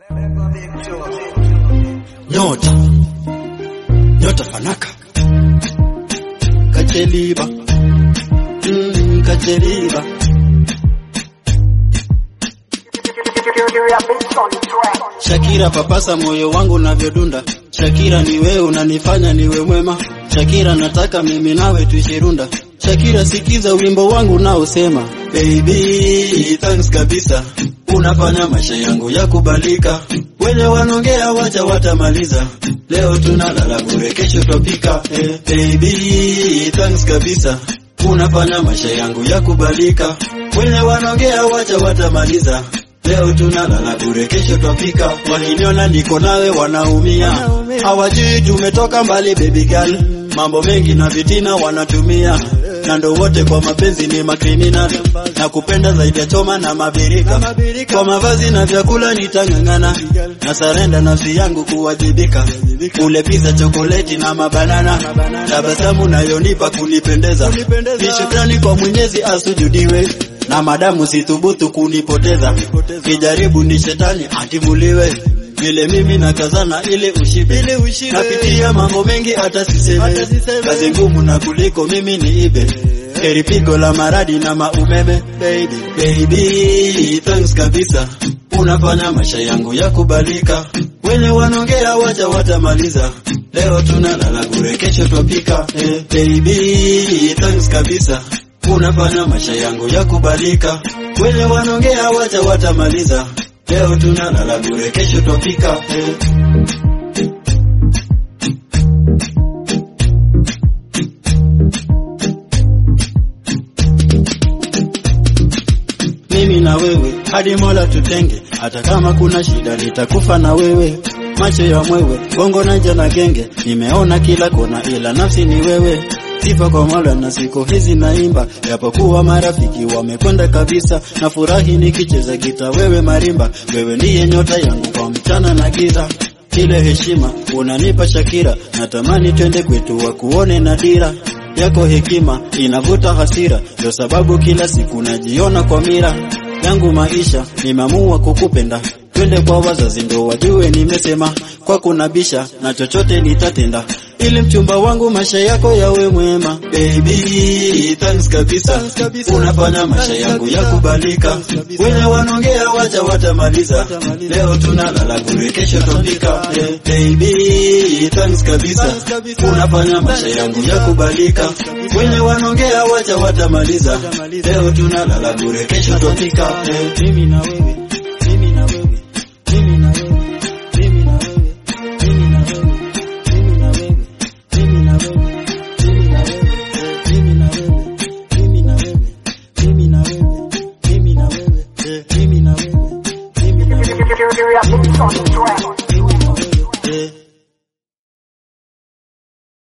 Nyota Nyota Fanaka Kacheliba mm, Kacheliba Shakira papasa moyo wangu navyodunda Shakira ni wewe unanifanya niwe mwema Shakira nataka mimi nawe tuishirunda Shakira sikiza wimbo wangu naosema Baby thanks kabisa unafanya maisha yangu ya kubalika wenye wanongea wacha watamaliza leo tunalala bure kesho topika eh, baby thanks kabisa unafanya maisha yangu ya kubalika wenye wanongea wacha watamaliza leo tunalala bure kesho twapika wakiniona niko nawe wanaumia hawajui tumetoka mbali baby girl mambo mengi na vitina wanatumia na ndo wote kwa mapenzi ni makriminal na kupenda zaidi ya choma na mabirika kwa mavazi na vyakula nitang'ang'ana na sarenda nafsi yangu kuwajibika ule pisa chokoleti na mabanana tabasamu nayonipa kunipendeza ni shukrani kwa mwenyezi asujudiwe na madamu situbutu kunipoteza kijaribu ni shetani atimuliwe vile mimi nakazana ile ushibe napitia mambo mengi hata siseme kazi ngumu na kuliko mimi ni ibe heri pigo la maradi na maumeme baby baby thanks kabisa unafanya maisha yangu ya kubalika wenye wanongea wacha watamaliza leo tunalala bure kesho twapika eh, baby thanks kabisa unafanya maisha yangu ya kubalika wenye wanongea wacha watamaliza leo tunalala bure kesho twapika eh. mimi na wewe hadi mola tutenge hata kama kuna shida nitakufa na wewe macho ya mwewe bongo naja na genge nimeona kila kona ila nafsi ni wewe sifa kwa mola na siku hizi naimba japokuwa marafiki wamekwenda kabisa na furahi nikicheza gita wewe marimba wewe ndiye nyota yangu kwa mchana na giza ile heshima unanipa Shakira, natamani twende kwetu wakuone na dira yako hekima inavuta hasira, ndio sababu kila siku najiona kwa mira yangu maisha, nimeamua kukupenda twende kwa wazazi ndo wajue nimesema kwa kunabisha na chochote nitatenda ili mchumba wangu maisha yako yawe mwema baby thanks kabisa unafanya maisha yangu ya kubalika wenye wanongea wacha watamaliza leo tunalala bure kesho topika yeah, baby thanks kabisa unafanya maisha yangu ya kubalika wenye wanongea wacha watamaliza leo tunalala bure kesho topika yeah, mimi na wewe mimi na wewe mimi na wewe mimi na wewe mimi na wewe mimi na wewe mimi na wewe mimi na wewe mimi na wewe mimi na wewe mimi na wewe mimi na wewe mimi na wewe mimi na wewe mimi na wewe You're, you're, you're, you're, you're, you're, you're, you're, you're, eh